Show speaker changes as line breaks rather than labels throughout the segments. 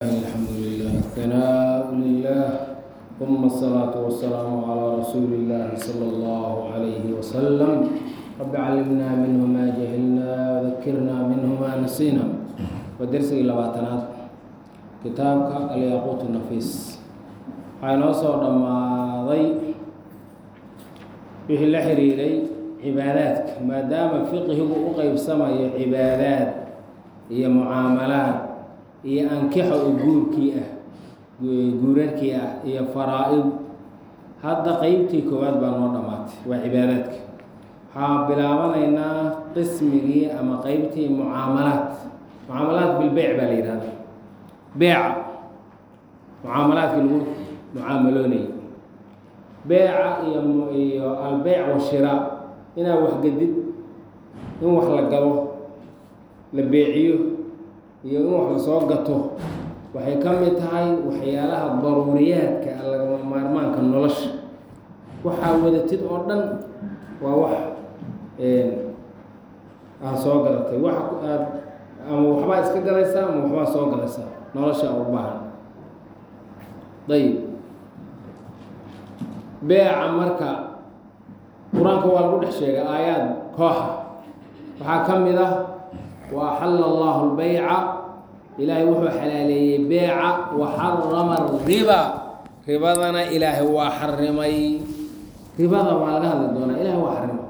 الحمد لله ثناء لله ثم الصلاة والسلام على رسول الله صلى الله عليه وسلم رب علمنا منه ما جهلنا وذكرنا منه ما نسينا ودرسي لباتنات كتابك الياقوت النفيس waxaa soo dhammaaday wixii la xiriiray cibaadaadka maadaama fiqihigu u qeybsamayo cibaadaad iyo mucaamalaad iyo ankixa oo guurkii ah guurarkii ah iyo faraa-id hadda qeybtii koowaad baa noo dhammaatay waa cibaadaadka waxaa bilaabanaynaa qismigii ama qeybtii mucaamalaad mucaamalaad bilbeyc baa la yihahda beeca mucaamalaadkii lagu mucaamaloonaya beeca iyo iyo albeyc washiraa inaa waxgedid in wax la gado la beeciyo iyo in wax lasoo gato waxay ka mid tahay waxyaalaha daruuriyaadka lagama maarmaanka nolosha waxaa wadatid oo dhan waa wax aad soo gadatay wax aad ama waxbaa iska gadaysaa ama waxbaa soo gadaysaa nolosha u baahan ayib beeca marka qur-aanka waa lagu dhex sheegay aayaad kooxa waxaa ka mid ah wa axalla allahu lbeyca ilaahay wuxuu xalaaleeyey beeca wa xarama riba ribadana ilaahay waa xarimay ribada waa laga hadli doonaa ilahay waa xarimay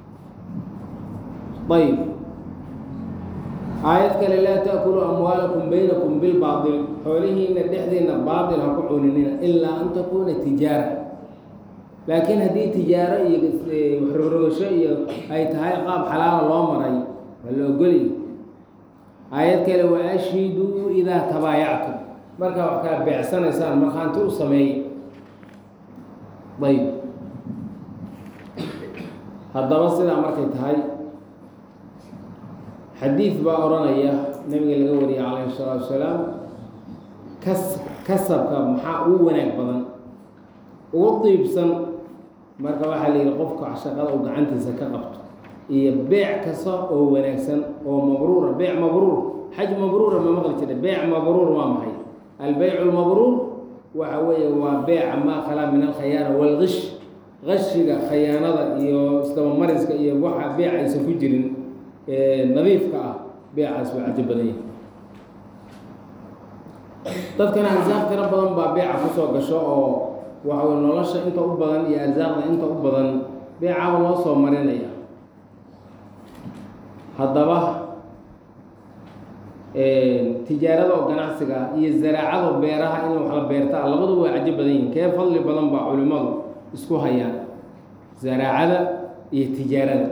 ayb aayad kale laa taakuluu amwaalakum baynakum bilbaail xoolihiina dhexdiina baail ha ku cuninina ilaa an takuuna tijaara laakiin haddii tijaaro iyo waxrogrogasho iyo ay tahay qaab xalaala loo maray waa la ogolya aayad kale wa ashhiduu idaa tabaayactum markaa wax kala beecsanaysaan markhaanti u sameeyey ayb haddaba sidaa markay tahay xadiid baa odhanaya nabiga laga wariyay calayhi salaatu wasalaam kas kasabka maxaa ugu wanaag badan ugu diibsan marka waxaa la yihi qofka shaqada uu gacantiisa ka qabto iyo beec kasta oo wanaagsan oo mabruura beec mabruur xaj mabruura ma maqli jira beec mabruur waa maxay albeycu lmabruur waxa weeye waa beeca maa khalaa min alkhayaana walgish gashiga khayaanada iyo isdabamariska iyo waxa beec aysan ku jirin nadiifka ah beecaas waa cajo badan yahi dadkana arsaaq tiro badan baa beeca kusoo gasho oo waxa wey nolosha inta u badan iyo arsaaqda inta u badan beecaaba loo soo marinaya haddaba tijaarada oo ganacsiga iyo zaraacada beeraha in wax la beertaa labaduba waa cajo badan yihin kee fadli badan baa culimmadu isku hayaan zaraacada iyo tijaarada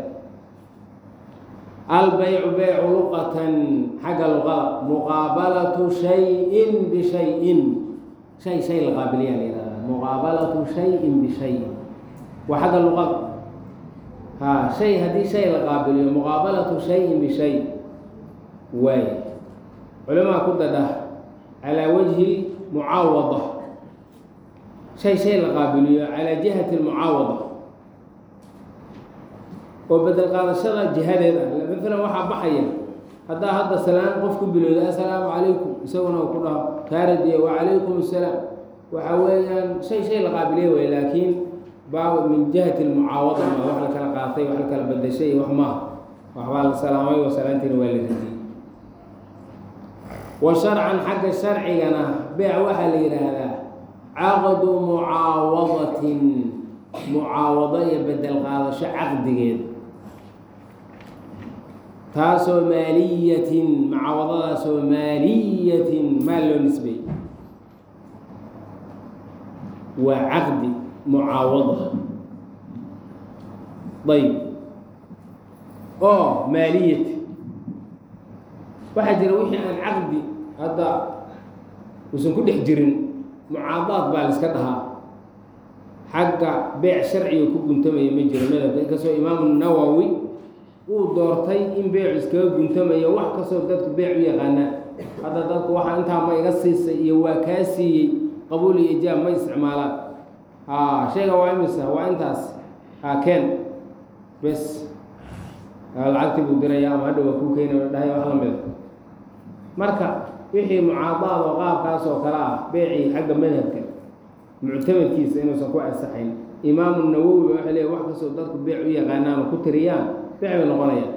albeycu beycu luqatan xagga luqada muqaabalatu shayin bishayin shay shay la qaabiliyaa la yihahda muqaabalatu shayin bishayin waa xagga luqada ha shay haddii shay la qaabiliyo muqaabalatu shayin bishay waay culimaa ku dadha calaa wajhi mucaawada shay shay la qaabiliyo calaa jihati lmucaawada oo bedel qaadashada jihadeeda maalan waxaa baxaya haddaa hadda salaan qof ku bilowda assalaamu calaykum isaguna uu ku dhaho kaaradiya wacalaykum assalaam waxa weeyaan shay shay la qaabiliya way laakiin baa min jihati lmucaawada ma wax la kala qaatay wax la kala badashay wax maaha waxbaa la salaamay wa salaantiina waa la radiyey wa sharcan xagga sharcigana beec waxaa la yidhaahdaa caqdu mucaawadatin mucaawado iyo bedel qaadasho caqdigeed taasoo maaliyatin mucaawadadaasoo maaliyatin maal loo nisbey waa caqdi mucaawada ayb oo maaliyati waxaa jira wixii aan caqdi hadda uusan ku dhex jirin mucaadaad baa la iska dhahaa xagga beec sharciga ku guntamaya ma jiro madhabka inkastoo imaamu nawowi uu doortay in beecu iskaga guntamayo wax kastoo dadku beec u yaqaanaan hadda dadku waxaa intaa ma iga siisay iyo waa kaa siiyey qabuul iyo ijaab ma isticmaalaan ha shayga waa imisa waa intaas ha keen bes lacagtii buu diraya ama hadha waa kuu keenaya dhahay wax lamida marka wixii mucaadaad oo qaabkaas oo kale ah beecii xagga madhabka muctamadkiisa inuusan ku asaxayn imaamu nawowi waxay leeya wax kastoo dadku beec u yaqaanaan oo ku tiriyaan beec bay noqonayaan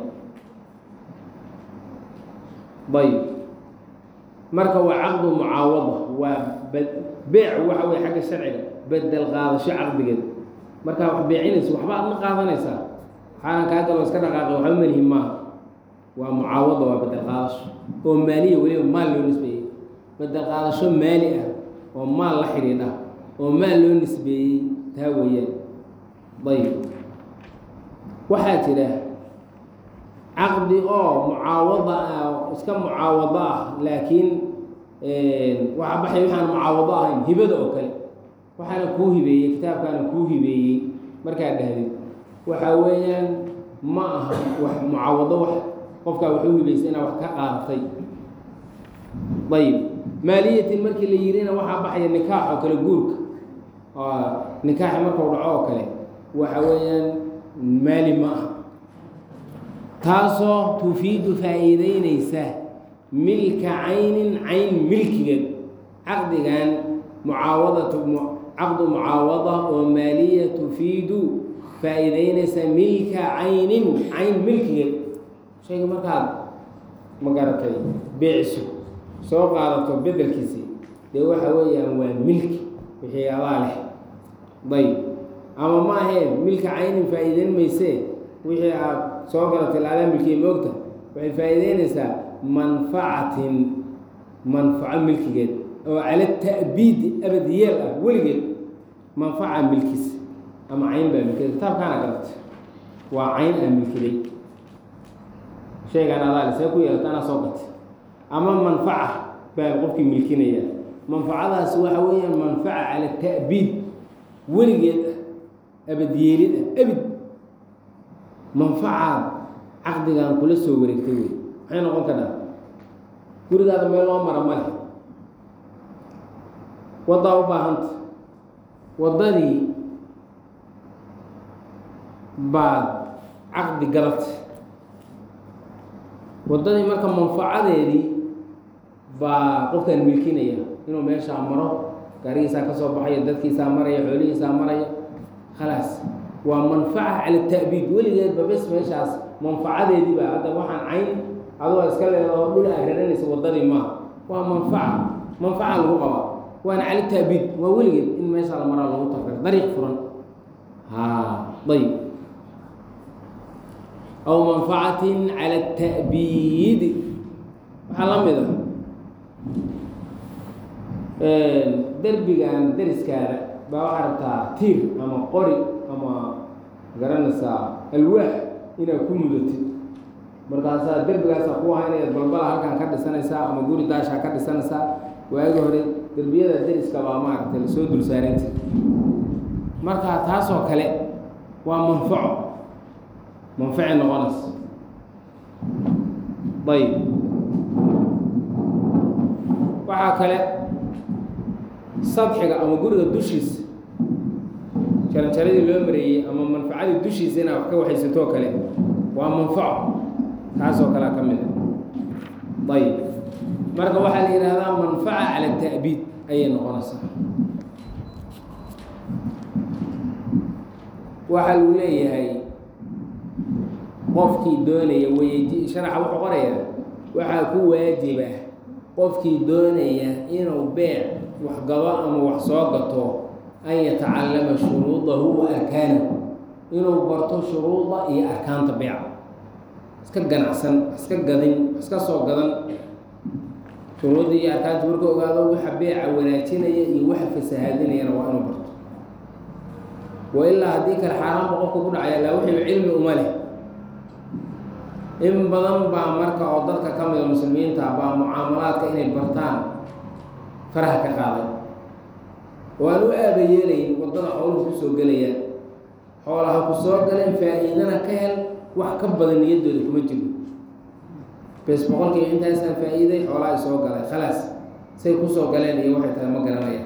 ayb marka waa caqdu mucaawada waa beec waxa wey xagga sharciga bedel qaadasho caqdigeed markaa wax beecinaysa waxba aad ma qaadanaysaa waxaanan kaa galoo iska dhaqaaqay waxba malihi maaha waa mucaawada waa bedel qaadasho oo maaliya weliba maal loo nisbeeyey bedel qaadasho maali ah oo maal la xidhiidha oo maal loo nisbeeyey taa weeyaan ayb waxaa jira caqdi oo mucaawada ah iska mucaawado ah laakiin waxa baxay waxaan mucaawado ahayn hibada oo kale waxaana kuu hibeeyey kitaabkaana kuu hibeeyey markaa dhahdid waxaa weeyaan ma aha wax mucaawado wax qofkaa waxu hibaysay inaa wax ka qaadatay ayib maaliyatin markii la yirina waxaa baxaya nikaax oo kale guurka nikaaxi markau dhaco oo kale waxa weeyaan maali ma aha taasoo tufiidu faa'iideynaysa milka caynin cayn milkigeed caqdigan mucaawadatu caqdu mucaawada oo maaliya tufiidu faa'iideynaysa milka caynin cayn milkigeed shayga markaad ma garatay beeciso soo qaadato bedelkiisii dee waxa weeyaan waa milki wixii adaa leh dayb ama ma aheen milka caynin faa'iideyn maysee wixii aad soo garatay laadaa milkiya moogta waxay faa'iideynaysaa manfacatin manfaco milkigeed oo cala ta'biidi abadiyeel ah weligeed manfaca milkis ama cayn baa milkiday kitaabkaana garatay waa cayn aa milkiday shaygaan adaa le see ku yeelata anaa soo gatay ama manfaca baa qofkii milkinaya manfacadaas waxa weeyaan manfaca cala ta'biid weligeed ah abadyeelid ah abid manfacaad caqdigan kula soo wareegtay wey maxay noqon kartaa gurigaada meel loo mara male waddaa u baahanta waddadii baad caqdi galatay waddadii marka manfacadeedii baa qofkaan milkinaya inuu meeshaa maro gaarigiisaa ka soo baxaya dadkiisaa maraya xoolihiisaa maraya khalaas waa manfaca cala ta'biid weligeedba bes meeshaas manfacadeedii baa hadda waxaan cayn adoo iska leedaho dhul aa raranaysa waddadii maaha waa manfaca manfaca lagu qabaa waana cala ta'biid waa weligeed in meeshaa la maraa lagu tafir dariiq furan ha ayb aw manfacatin cala ta'biidi waxaa la mid a derbigan deriskaada baa waxaa rabtaa tiir ama qori ama garanaysaa alwaax inaad ku mudatid markaasaa derbigaasaa ku aha inaad balbala halkan ka dhisanaysaa ama guri daashaa ka dhisanaysaa waagi hore derbiyada deriska baa maaragtay lasoo dul saaranta marka taasoo kale waa manfaco manfaci noqonaysa ayb waxaa kale sadxiga ama guriga dushiisa jaranjaradii loo mareeyey ama manfacadii dushiisa inaad wax ka waxaysatoo kale waa manfaco taasoo kalea ka mid a ayb marka waxaa la yidhaahdaa manfaca cala ta'biid ayay noqonaysaa waxaa lagu leeyahay qofkii doonaya wayeji sharaxa wuxuu qorayaa waxaa ku waajiba qofkii doonaya inuu beec waxgado ama wax soo gato an yatacallama shuruudahu wa arkaanahu inuu barto shuruuda iyo arkaanta beeca iska ganacsan iska gadin iska soo gadan shuruuddii iyo arkaanta marka ogaado waxa beeca wanaajinaya iyo waxa fasahaadinayana waa inuu barto wa ilaa haddii kale xaaraanba qofka ku dhacaya laa wixiiba cilmi uma leh in badan baa marka oo dadka ka mida muslimiinta baa mucaamalaadka inay bartaan faraha ka qaaday oo aan u aaba yeelayn waddada xooluhu ku soo gelayaan xoolaha ku soo galeen faa-iidana ka hel wax ka badan niyaddooda kuma jiro bes boqolkiiba intaasaan faa-iiday xoolaha ay soo galay khalaas say ku soo galeen iyo waxay tahay ma garanayaan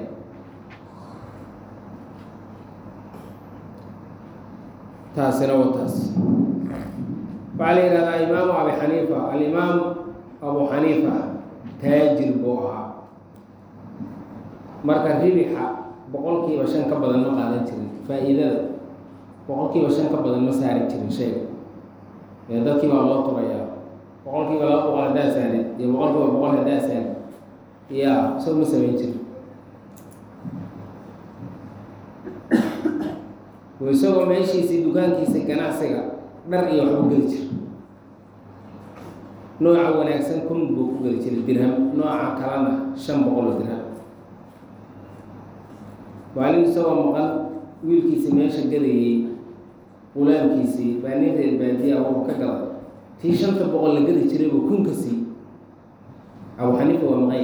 taasina wa taas waxaa la yihahdaa imaamu abi xaniifa alimaam abu xaniifa taajir buu ahaa marka ribixa boqolkiiba shan ka badan ma qaadan jirin faa-iidada boqolkiiba shan ka badan ma saari jirin shayga ee dadkii baa loo turayaa boqolkiiba laba boqol haddaa saarid iyo boqolkiiba boqol haddaa saarid ya soo ma samayn jirin isagoo meeshiisii dukaankiisa ganacsiga dhar iyo waxbu geli jira nooca wanaagsan kun buu ku geli jiray dirham nooca kalena shan boqol oo dirham maalin isagoo maqan wiilkiisii meesha gadayey qulaamkiisii baa nin reer baadiya wuxuu ka galay tii shanta boqol la gadi jiray buu kunka sii abu xaniifa waa maqay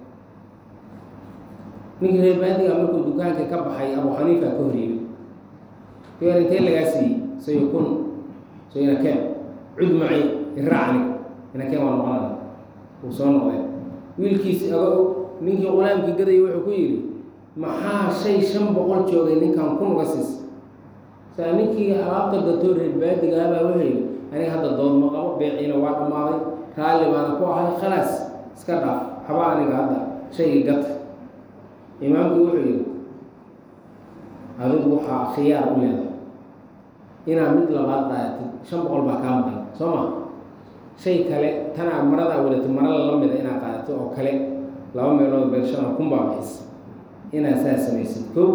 ninkii reer baadiga markuu dukaanka ka baxay abu xaniifa ka horyeeyay keer intee lagaa siiyey sayo kun so inakeen cud macay iraacni inakeen waa noqonana uu soo noqday wiilkiisi aga ninkii qulaamkii gadaya wuxuu ku yidhi maxaa shay shan boqol joogay ninkan kun uga siisa saa ninkii alaabta gatoo reer baadigaabaa wuxuu yidhi aniga hadda dood ma qabo beeciina waa dhammaaday raalli baana ku ahay khalaas iska dhaaf haba aniga hadda shaygii gata imaamkii wuxuu yidhi adigu waxaa khiyaar u leedahay inaad mid labaad qaadatid shan boqol baa kaa maqan soo ma shay kale tanaa maradaa wadatid marala la mida inaad qaadato oo kale laba meelood beershana kun baa bixis inaad saa samaysid kow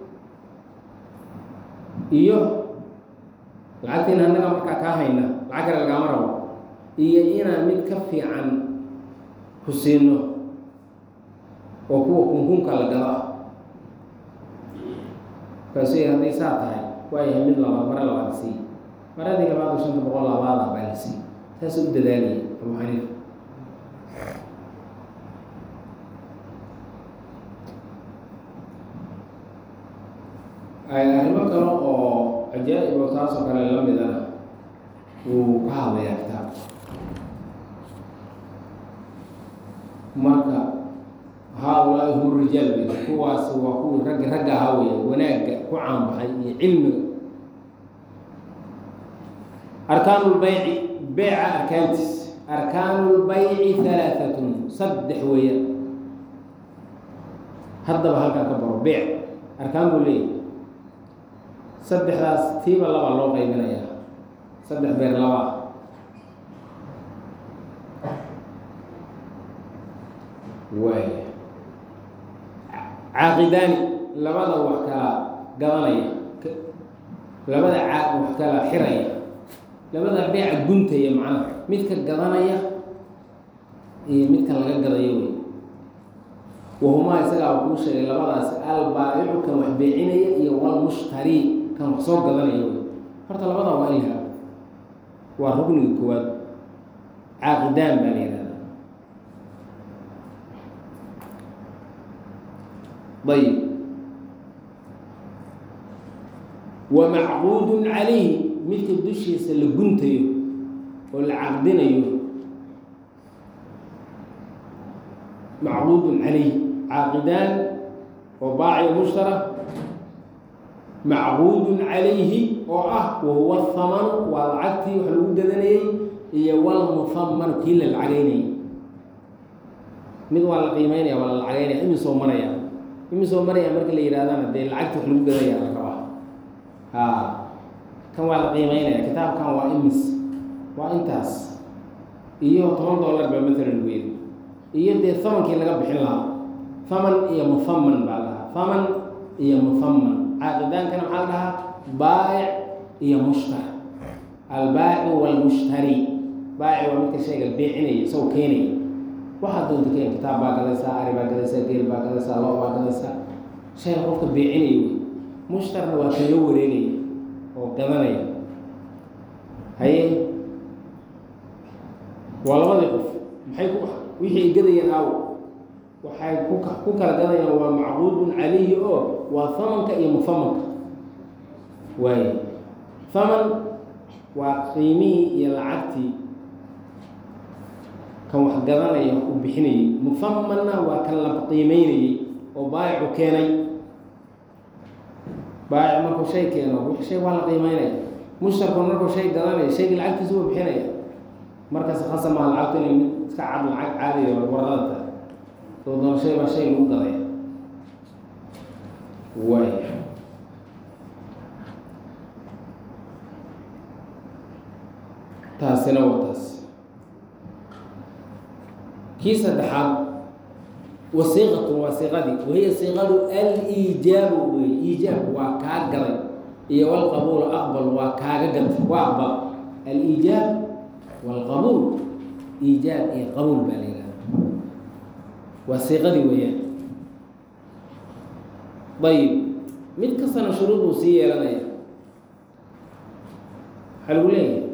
iyo lacagtiina annaga markaa kaa hayna lacag kale lagaama rabo iyo inaan mid ka fiican ku siino oo kuwa kunkunka la gado ah kaasu hadday saa tahay waayahay mid labaad mare labaad sii maradii labaad oo shanta boqol labaada baa la sii saasuu u dadaaliyay abu xaniifa arrimo kale oo cajaa'ib oo taasoo kale la midana wuu ka hadlayaa kitaabka marka haa-ulaahi hum rijaal bay kuwaas waa kuwii raggi ragga ahaa weya wanaagga ku caanbaxay iyo cilmiga arkaanu lbayci beyca arkaantiis arkaanu lbayci halaaatun saddex weeyaan haddaba halkaa ka baro beyc arkaan buu leeyahy saddexdaas tiiba laba loo qaybinayaa saddex beer laba waay caaqidaani labada wax kala gadanaya labada caaq wax kala xiraya labada beeca guntaya macnaha midka gadanaya iyo midkan laga gadayo wey wahumaa isagaa kuu sheegay labadaas albaa'icu kan wax beecinaya iyo walmushtari kan wax soo gadanaya wey horta labadaa waa ilha waa rugniga koowaad caaqidaan baa la yihahda ayb wa macquudun calayhi midka dushiisa la guntayo oo la caqdinayo macquudun calayhi caaqidaan oo baaciyo mushtara macquudun calayhi oo ah wahuwa hamanu waa lacagtii wax lagu gadanayey iyo walmuhamanu kii la lacagaynayay mid waa la qiimeynaya waa la lacagaynaya imisoo maraya imisoo maraya marka la yidhahdana dee lacagti wax lagu gadaya la rabaa ha kan waa la qiimeynaya kitaabkan waa imis waa intaas iyo toban dollar baa matalan lagu yiri iyo dee hamankii laga bixin lahaa haman iyo muhaman baa la dhahaa haman iyo muhaman caaqidaankana maxaa la dhahaa baa'ic iyo mushtar albaa'icu walmushtari baa'ic waa midka shayga beecinaya isagoo keenaya waxaad doonta keen kitaab baa gadaysaa ari baa gadaysaa geel baa gadaysaa lo baa gadaysaa shayga qofka beecinaya wey mushtarna waa kan la wareegaya oo gadanaya haye waa labadii qof maxay ku wixii ay gadayeen aaw waxay ku ku kala gadayaan waa macquudun calayhi oo waa hamanka iyo muhamanka waaye haman waa qiimihii iyo lacagtii kan wax gadanaya uu bixinayey muhamanna waa kan la qiimeynayey oo baayicu keenay baayic markuu shay keeno shay waa la qiimeynaya mushtarku markuu shay gadanaya shaygii lacagtiisa uu bixinaya markaas khasamaha lacagtu inay mid iska cad lacag caadiyo warada tahay soo doonashay baa shay lagu gadaya waay taasina waa taas kii saddexaad wasiiqatun waa siiqadii wahiya siiqadu aliijaabu wey iijaab waa kaa gaday iyo walqabuulu aqbal waa kaaga gatay waa aqbal aliijaab walqabuul iijaab iyo qabuul baa la yihahda waa siiqadii weeyaan ayib mid kastana shuruud buu sii yeelanaya waxaa lagu leeyahay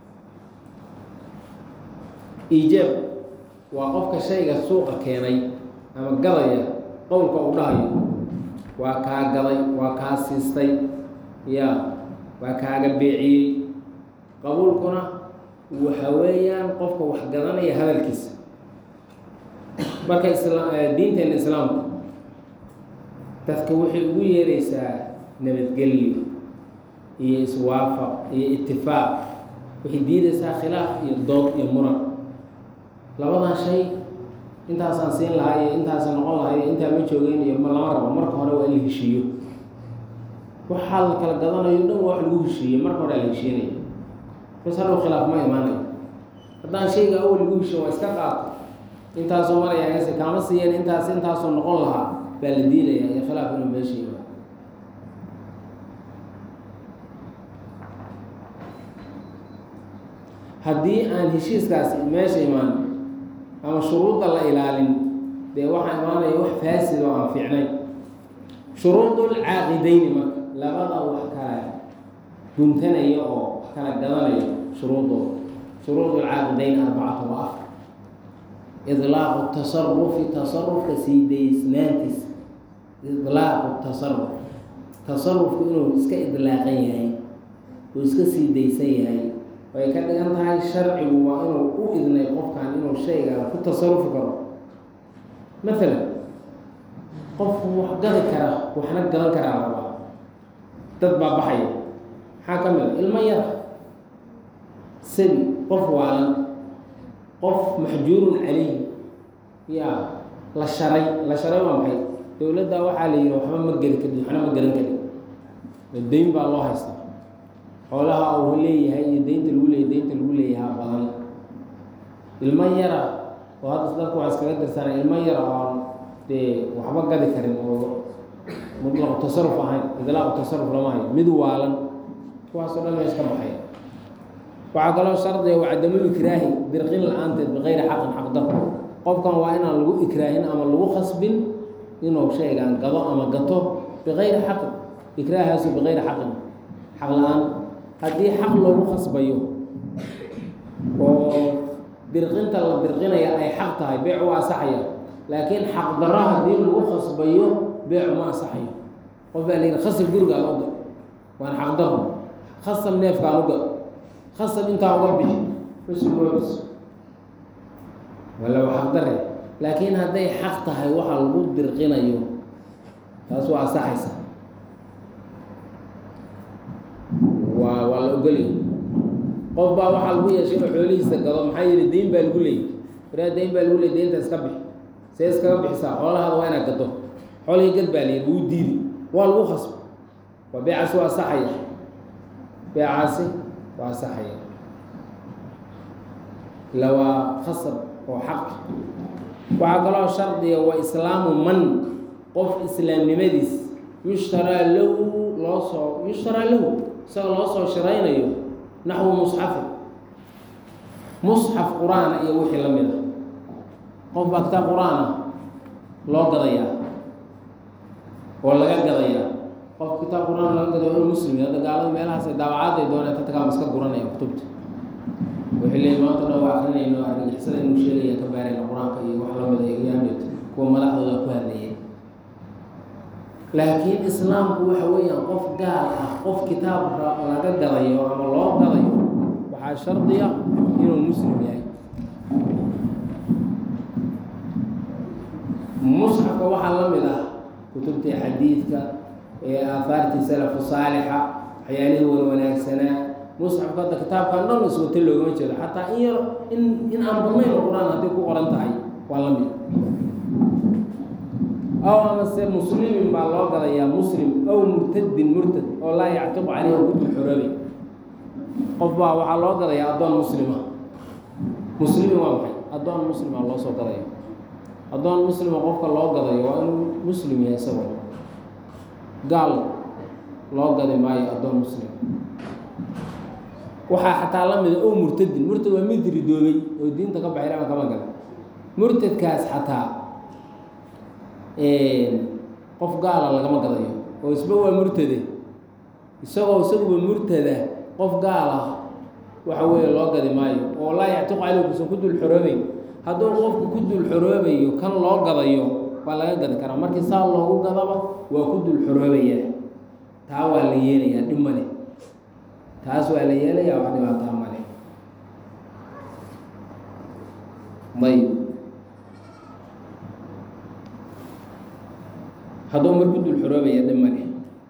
iijaab waa qofka shayga suuqa keenay ama gadaya qowlka uu dhahayo waa kaa gaday waa kaa siistay ya waa kaaga beeciyey qabuulkuna waxa weeyaan qofka wax gadanaya hadalkiisa marka isla diinteena islaamku dadka waxay ugu yeeraysaa nabadgelyo iyo iswaafaq iyo itifaaq waxay diidaysaa khilaaf iyo dood iyo muran labadan shay intaasaan siin lahaa iyo intaasa noqon lahaa iyo intaa ma joogeen iyo ma lama rabo marka hore waa in la heshiiyo waxaa la kala gadanayo dhan waa wax lagu heshiiyey marka hore la heshiinaya bas hadhow khilaaf ma imaanayo haddaan shayga awal lagu heshiyo waa iska qaato intaasoo maraya hese kaama siiyeen intaas intaasoo noqon lahaa baa la diidaya iyo khilaaf inuu meesha yimaado haddii aan heshiiskaasi meesha imaan ama shuruudda la ilaalin dee waxaa imaanaya wax faasid oo aan fiicnayn shuruudul caaqidayni marka labada wax kala guntanaya oo wax kala gadanaya shuruudooda shuruudul caaqidayn arbacatu wa afar idlaaqu tasarufi tasarufka sii daysnaantiisa idlaaqu tasaruf tasarufku inuu iska idlaaqan yahay uu iska sii daysan yahay way ka dhigan tahay sharcigu waa inuu u idnay qofkan inuu shayga ku tasarufi karo maalan qof wax gadi kara waxna gadan karaa rabaa dad baa baxaya maxaa ka mid a ilmo yar sabi qof waalan qof maxjuurun calayh ya la sharay la sharay waa maxay dowladda waxaa la yihi waxba ma geli kadib waxna ma garan karin dayn baa loo haystaa xoolaha uu leeyahay iyo daynta lagu leeyahy daynta lagu leeyahaa badan ilmo yara oo hadda dadku waa iskaga dirsaana ilmo yara oon dee waxba gadi karin oo mutlaqu tasaruf ahayn idlaaqu tasaruf lama hayo mid waalan kuwaasoo dhan mees ka baxay waxaa kaloo shardiga waa cadamu ikraahi dirqin la-aanteed bikayri xaqin xaqdar qofkan waa inaan lagu ikraahin ama lagu khasbin inuu shaygaan gado ama gato bikayri xaqin ikraahaasu bikayri xaqin xaq la-aan haddii xaq loogu khasbayo oo dirqinta la dirqinaya ay xaq tahay beec waa asaxaya laakiin xaq daro haddii lagu khasbayo beecu ma asaxayo qof baa layihi khasab gurigaan uga waan xaq daro khasab neefkaan uga khasab intaa uga bixi usugoobis wala waa xaq dare laakiin hadday xaq tahay waxa lagu dirqinayo taas waa asaxaysa waa waa la ogolaya qof baa waxaa lagu yeeshay inuu xoolihiisa gado maxaa yeeli dayn baa lagu leeyay waraa dayn baa lagu leeyay daynta iska bixi see iskaga bixisaa xoolahaada waa inaad gado xoolihii gad baa layidhi wuu diidi waa lagu khasbo waa beecaasi waa asaxaya beecaasi waa asaxaya ila waa khasab oo xaq waxaa kaloo shardiga waa islaamu man qof islaamnimadiis yushtaraa lahu loo soo yushtaraa lahu isaga loo soo shiraynayo naxwu musxafi musxaf qur-aana iyo wixii la mid a qof baa kitaab qur-aan ah loo gadayaa oo laga gadayaa qof kitaab qur-aan laga gadaya inuu muslim hadda gaalada meelahaas daawacaad ay doonaan tatagaama iska guranaya kutubta waxay leeyihin maanta dhan waa akrinayno argagixisada inuu sheegaya ka baarayna qur-aanka iyo wax lamid a yaamid kuwa madaxdooda ku hadlayay laakiin islaamku waxa weeyaan qof gaal ah qof kitaab laga gadayo ama loo gadayo waxaa shardiya inuu muslim yahay musxafka waxaa la mid ah kutubtii xadiidka ee aahaartii salafu saalixa waxyaalihii wan wanaagsanaa musxafka hadda kitaabkan dhan iswata loogama jeedo xataa in yar in in aan badnayn oo qur-aan hadday ku qoran tahay waa la mid aw amase muslimin baa loo gadayaa muslim aw murtadin murtad oo laa yactiqu caleyhi kudul xoroobay qof baa waxaa loo gadayaa addoon muslima muslimin waa maxay addoon muslima loo soo gadaya addoon muslima qofka loo gadayo waa inuu muslim yahay isagoo gaal loo gadi maayo addoon muslim waxaa xataa la mida ow murtadin murtad waa mid ridoobay oo diinta ka baxay lama kama gala murtadkaas xataa qof gaala lagama gadayo oo isba waa murtade isagoo isaguba murtada qof gaal ah waxa weeye loo gadi maayo oo laa yactiqu caleyh kusan ku dul xoroobeyn hadduu qofku ku dul xoroobayo kan loo gadayo waa laga gadi karaa markii saa loogu gadaba waa ku dul xoroobayaa taa waa la yeelayaa dhib male taas waa la yeelayaa wax dhibaataa male ayb hadduu mar ku dul xoroobaya dhib male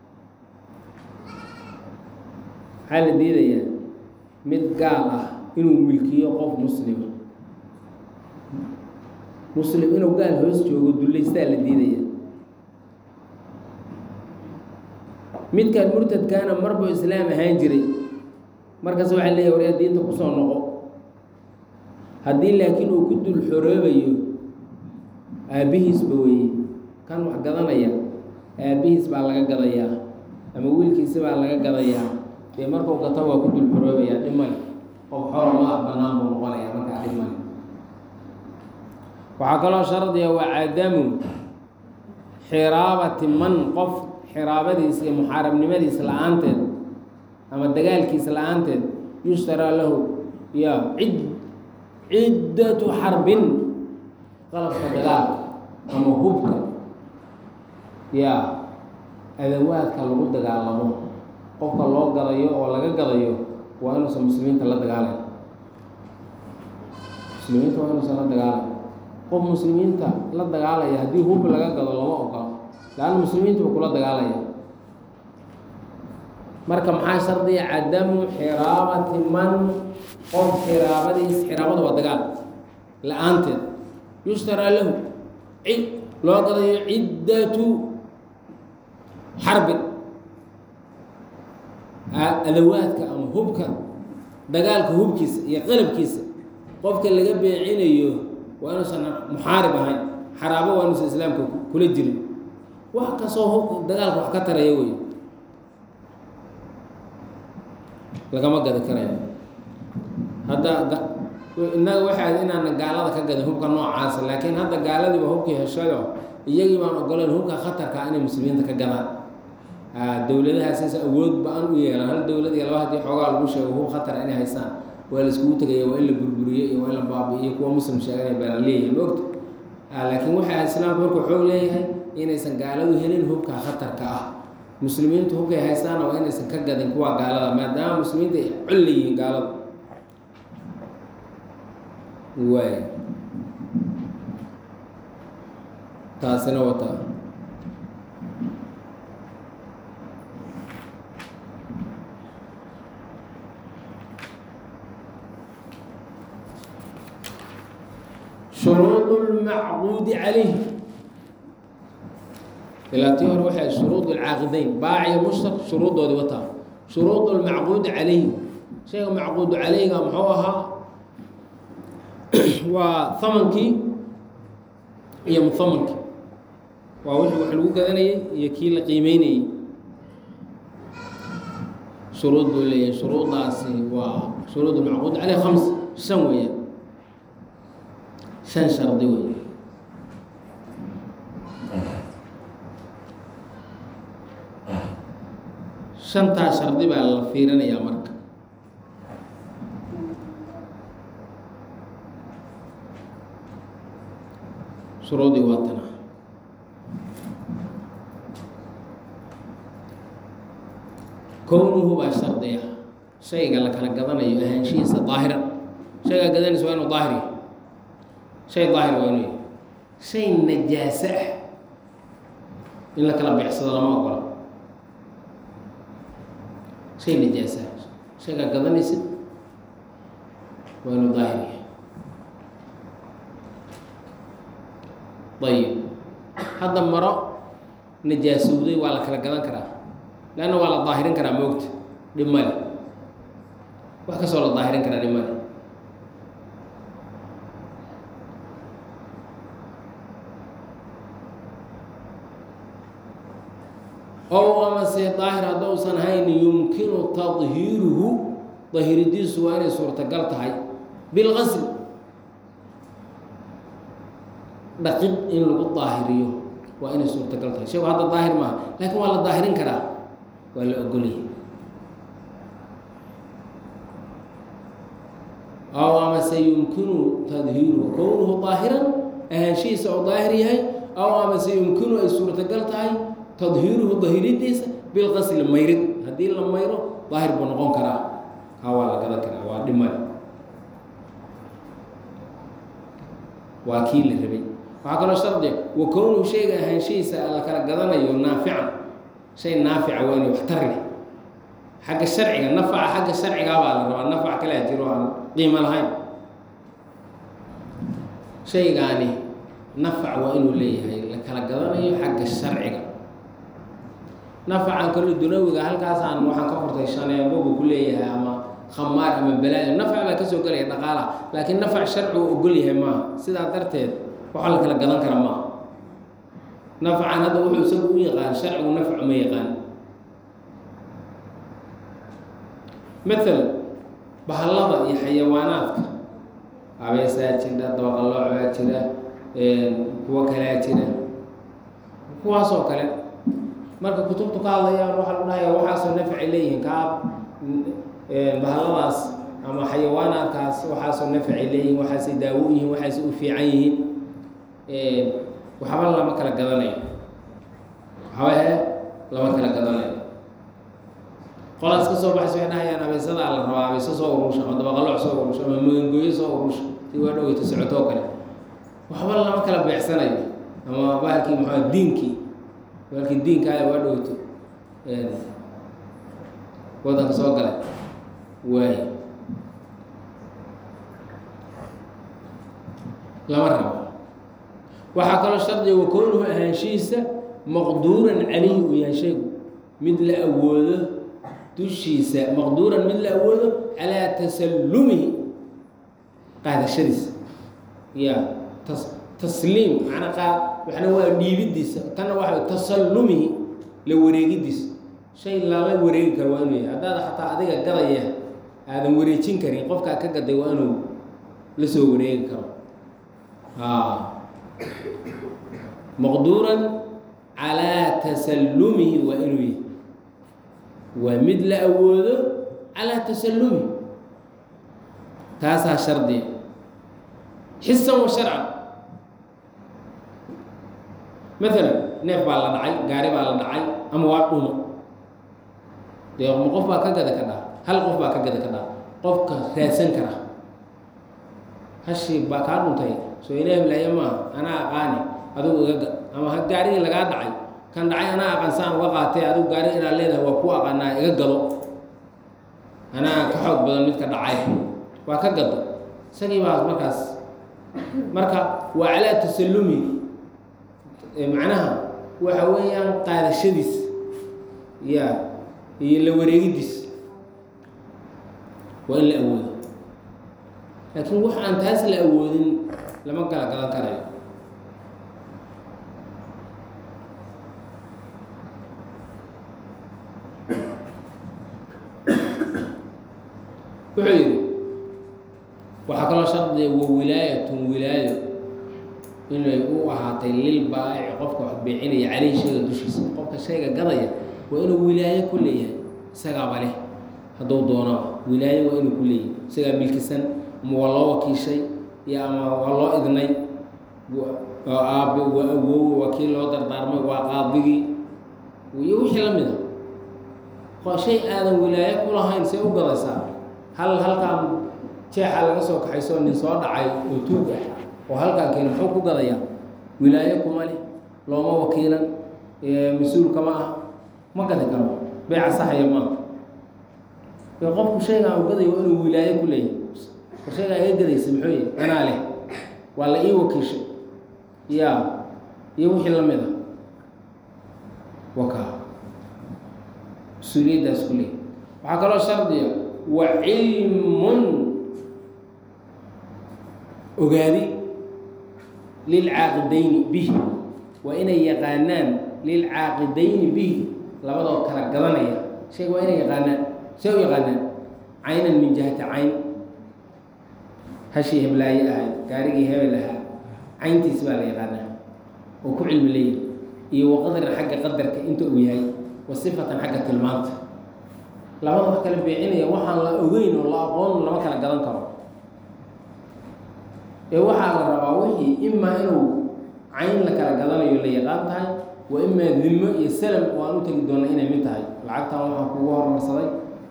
maxaa la diidayaa mid gaal ah inuu milkiyo qof muslima muslim inuu gaal hoos joogo dullaystaa la diidaya midkaan murtadkaana marbuu islaam ahaan jiray markaas waxaa leeyahy waryaa diinta kusoo noqo haddii laakiin uu ku dul xoroobayo aabbihiisba weeye kan wax gadanaya aabbihiis baa laga gadayaa ama wiilkiisi baa laga gadayaa dee markuu gato waa ku dul xoroobayaa dhib male qof xoro ma ah bannaan buu noqonayaa markaa dhib male waxaa kaloo shardiga waa cadamu xiraabati man qof xiraabadiis iyo muxaarabnimadiis la-aanteed ama dagaalkiis la-aanteed yushtaraa lahu ya cid ciddatu xarbin qalabka dagaalka ama hubka ya adawaadka lagu dagaalamo qofka loo gadayo oo laga gadayo waa inuusan muslimiinta la dagaalay muslimiinta waa inuusan la dagaalay qof muslimiinta la dagaalaya haddii hub laga gado lama ogola laanna muslimiintuba kula dagaalaya marka maxaa shardiya cadamu xiraabati man qof xiraabadiis xiraabada waa dagaal la-aanteed yushtaraa lahu cid loo gadayo ciddatu xarbin adawaadka ama hubka dagaalka hubkiisa iyo qalabkiisa qofka laga beecinayo waa inuusan muxaarib ahayn xaraabo waa inuusan islaamka kula jirin wax kastoo hub dagaalka wax ka taraya wey lagama gadi karayo hadda innaga waxaad inaana gaalada ka gadin hubka noocaasa laakiin hadda gaaladiiba hubkii heshayo iyagii baan ogoleen hubka khatarka inay muslimiinta ka gadaan dowladahaasaysa awood ba-an u yeelaan hal dowlad iyo laba haddii xoogaa lagu sheego hub khatara inay haysaan waa la iskugu tegaya waa in la burburiyo iyo waa in la baabi'iyo kuwa muslim sheeganaya baa la leeyahay maogta laakiin waxaa islaamku markuu xoog leeyahay inaysan gaaladu helin hubka khatarka ah muslimiintu hubkay haystaana waa inaysan ka gadin kuwa gaalada maadaama muslimiinta ay col leeyihiin gaalada waay taasina wata shuruud اlmacquudi calayh ilaa tii hore waxay shuruud اlcaaqidayn baaciyo mushtaq shuruuddoodii wataa shuruud اlmacquudi calayhi shayga macquudu calayga muxuu ahaa waa hamankii iyo muhamankii waa wixii wax lagu gadanayay iyo kii la qiimeynayey shuruud buu leeyahay shuruuddaasi waa shuruud اlmacquud caleyh khams shan weeyaan shan shardi wey shantaa shardi baa la fiirinayaa marka shuruudii waa tana kownuhu baa shardiya shayga la kala gadanayo ahaanshihiisa daahiran shaygaa gadanaysa waa inuu daahir yahay shay daahir waa inuu yahay shay najaaso ah in la kala beecsado lama ogola shay najaasa shaygaa gadanaysid waa inuu daahir yahay ayib hadda maro najaasowday waa la kala gadan karaa leanna waa la daahirin karaa moogta dhib male wax kastoo la daahirin karaa dhib male ow amase daahir haddousan hayn yumkinu tadhiiruhu dahiridiisu waa inay suurtagal tahay bilqasl dhaqid in lagu daahiriyo waa inay suurtagal tahay shaygu hadda daahir maaha laakiin waa la daahirin karaa waa la ogolyahay ow amase yumkinu tadhiiruhu kownuhu daahiran ahaanshihiisa oo daahir yahay ow amase yumkinu ay suurtagal tahay tadhiiruhu dahiridiisa bilqasli mayrid haddii la mayro daahir buu noqon karaa kaa waa la gadan karaa waa dhimale waa kii la rabay waxaa kaloo shardiga wa kownuhu shayga ahaanshihiisa la kala gadanayo naafican shay naafica waa inay waxtar leh xagga sharciga nafaca xagga sharcigaa baa la rabaa nafac kalea jiro aan qiimo lahayn shaygaani nafac waa inuu leeyahay la kala gadanayo xagga sharciga nafacan kalo dunawiga halkaasaan waxaan ka furtay shaneebo buu ku leeyahay ama khamaar ama balaayo nafac baa kasoo gelaya dhaqaalaha laakiin nafac sharci uu ogol yahay maaha sidaa darteed waxa la kala gadan kara maaha nafacan hadda wuxuu isagu u yaqaan sharcigu nafcu ma yaqaan maala bahallada iyo xayawaanaadka abeesaa jira dabaqalooc baa jira kuwo kalaa jira kuwaasoo kale marka kutubtu ka hadlayaan waxaa lagu dhahaya waxaasoo nafci leeyihiin kaa bahalladaas ama xayawaanaadkaas waxaasoo nafci leeyihiin waxaasay daawo yihiin waxaasay u fiican yihiin waxba lama kala gadanayo waxba he lama kala gadanayo qolaas ka soo baxaysa waxay dhahayaan abeesadaa la rabaa abeeso soo urusha ama dabaqalooc soo urusha ama magangooyo soo urusha si waa dhoweyta socotoo kale waxba lama kala beecsanayo ama bahalkii maxaa diinkii bahalkii diinkaada waa dhoweyto wadanka soo galay waay lama rabo waxaa kaloo shardiga wa kownuhu ahaanshihiisa maqduuran calayhi uu yahay shaygu mid la awoodo dushiisa maqduuran mid la awoodo calaa tasallumihi qaadashadiisa ya tas tasliim macnaa qaad waxna waa dhiibidiisa tanna waxa tasallumihi la wareegidiisa shay lala wareegi karo waa inuu yahay haddaad xataa adiga gadaya aadan wareejin karin qofkaa ka gaday waa inuu la soo wareegi karo maqduuran calaa tasallumihi waa inuu yahay waa mid la awoodo calaa tasallumihi taasaa shardiya xisan wa sharcan maalan neef baa la dhacay gaari baa la dhacay ama waa dhumo dee ma qof baa ka gada ka dhaa hal qof baa ka gada ka dhaa qofka raadsan kara hashii baa kaa dhuntay soo ilaah laaya maaha anaa aqaani adigu iga gad ama ha gaarigii lagaa dhacay kan dhacay anaa aqaan saan uga qaatay adigu gaari inaad leedahay waa ku aqaanaa iga gado anaa ka xoog badan midka dhacay waa ka gado isagii baa markaas marka waa calaa tasallumi macnaha waxa weeyaan qaadashadiis ya iyo la wareegidiis waa in la awoodo laakiin wax aan taas la awoodin lama kala gadan karayo wuxuu yidhi waxaa kaloo shardiya wa wilaayatun wilaayo inay u ahaatay lil baa'ici qofka wax beecinaya caleyhi shayga dushiisa qofka shayga gadaya waa inuu wilaayo ku leeyahay isagaaba leh hadduu doonaba wilaayo waa inuu ku leeyahay isagaa milkisan ama waa loo wakiishay iyo ama waa loo idnay waa aabe waa awoowe waa kii loo dardaarmay waa qaadigii iyo wixii la mid a shay aadan wilaayo ku lahayn see u gadaysaa hal halkaan jeexa laga soo kaxaysoo nin soo dhacay oo tuug ah oo halkaan keeni muxuu ku gadayaa wilaayo kuma leh looma wakiilan mas-uul kama ah ma gadi karo beeca saxaya maaha ee qofku shaygan u gadayo waa inuu wilaayo ku leeyahy war shaygaa iga gadaysa muxuu yahy anaa leh waa la ii wakiishay ya iyo wixii la mid a waka mas-uuliyaddaas ku leeyahy waxaa kaloo shardiya wa cilmun ogaadi lilcaaqidayni bihi waa inay yaqaanaan lilcaaqidayni bihi labadoo kala gadanaya shayga waa inay yaqaanaan see u yaqaanaan caynan min jihati cayn hashii heblaaye ahayd gaarigii hebel ahaa cayntiis baa la yaqaanaa oo ku cilmi leeyahy iyo waqadaran xagga qadarka inta uu yahay wa sifatan xagga tilmaanta labada wax kala beecinaya waxaan la ogeyn oo la aqoon lama kala gadan karo ee waxaa la rabaa wixii imaa inuu cayn la kala gadanayo la yaqaan tahay wa imaa dimo iyo salam oo aan u tegi doona inay mid tahay lacagtan waxaa kugu hormarsaday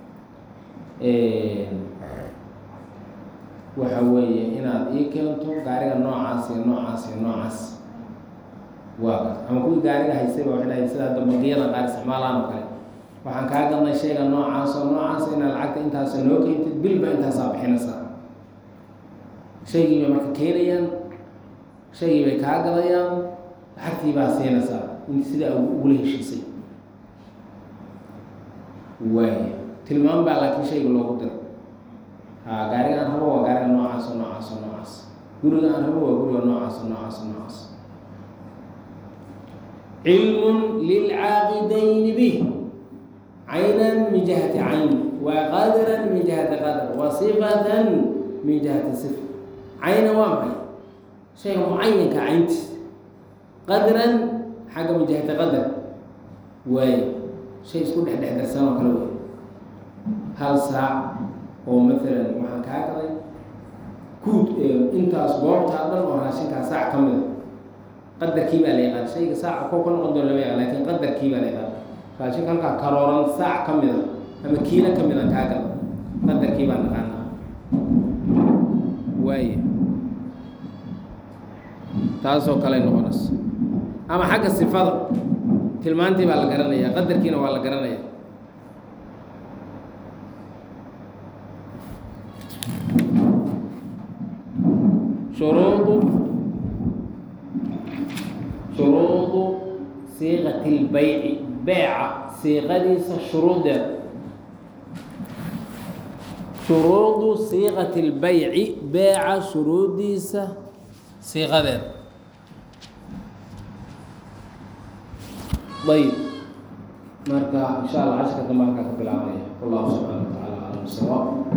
waxa weeye inaad ii keento gaariga noocaas iyo noocaas iyo noocaas waa ama kuwii gaariga haysayba waxay dhahay sida hadda bangiyada qaar isticmaalaan oo kale waxaan kaa gadnay shayga noocaas oo noocaas inaad lacagta intaasa noo keentid bilba intaasaa bixinaysaa shaygii bay marka keenayaan shaygii bay kaa gadayaan lacagtii baa siinaysaa in sidaa ugula heshiisay waay tilmaam baa laakiin shayga loogu diro ha gaariga aan rabo waa gaariga noocaas oo noocaas oo noocaas guriga aan rabo waa guriga noocaas oo noocaas oo noocaas cilmun lilcaaqidayni bih caynan min jihati cayn wa qadaran min jihati qadar wa sifatan min jihati sifa caynan waa maxay shayga mucayanka cayntiis qadran xagga min jihati qadar waaye shay isku dhex dhex darsan oo kale wey hal saac oo maalan waxaan kaa gaday guud intaas goobtaa dhan oo raashinkaa saac ka mida qadarkii baa la yaqaan shayga saaca koo ka noqon doon lama yaqaan lakin qadarkii baa la yaqaan raashinka halkaa karooran saac ka mida ama kiilo ka mida kaa gada qadarkii baa naqaanaa waaye taasoo kale noqonaysa ama xagga sifada tilmaantii baa la garanaya qadarkiina waa la garanaya shuruudu shuruudu siiqati اlbayci beeca siiqadiisa shuruudeeda shuruudu siiqati اlbayci beeca shuruudiisa siiqadeeda ayb marka insha allah cashka dambe halkaa ka bilaabanaya wallahu subxaana wa tacaala aclam sawaab